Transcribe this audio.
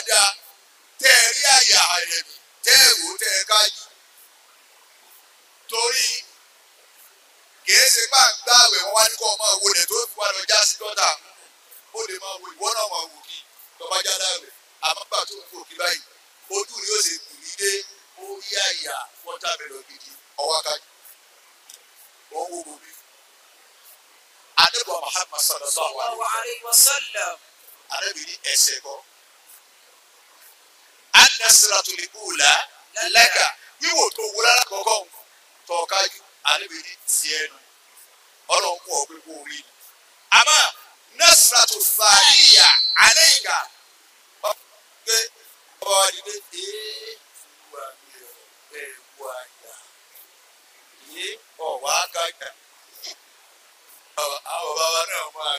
dáadáa tẹ́ ẹ rí àyà rẹ̀ bí tẹ́ ẹ wò tẹ́ ẹ ká yìí torí kìí ṣe bá ń gbààwẹ̀ wọn wá ní kó máa wo lẹ̀ tó fi wá lọ já sí gọ́tà ó lè máa wo ìwọ náà máa wò kí tọ́ba já dáwẹ̀ àmọ́ gbà tó ń wò kí báyìí ojú ni ó ṣe kù ní dé orí àyà wọ́tàmẹ́lọ̀ gidi ọwọ́ kájú wọ́n wo bòbí. adébọ̀ Muhammad sallallahu alaihi الله wa عليه وسلم arábìnrin ẹsẹ̀ kọ́. anasiratul ula laka wíwò tó wúlá lákọ̀ọ́kọ́ tọ́kájú arábìnrin tiẹ̀ nù ọlọ́run kú ọ̀gbẹ́ kó rí ni. àmọ́ nasiratu thaniya alayka ọ̀gbẹ́ ọba wa di pé ee wà mí ọ̀ ẹ̀ wà yà yé ọ̀wá kájà àwọn bàbá náà máa.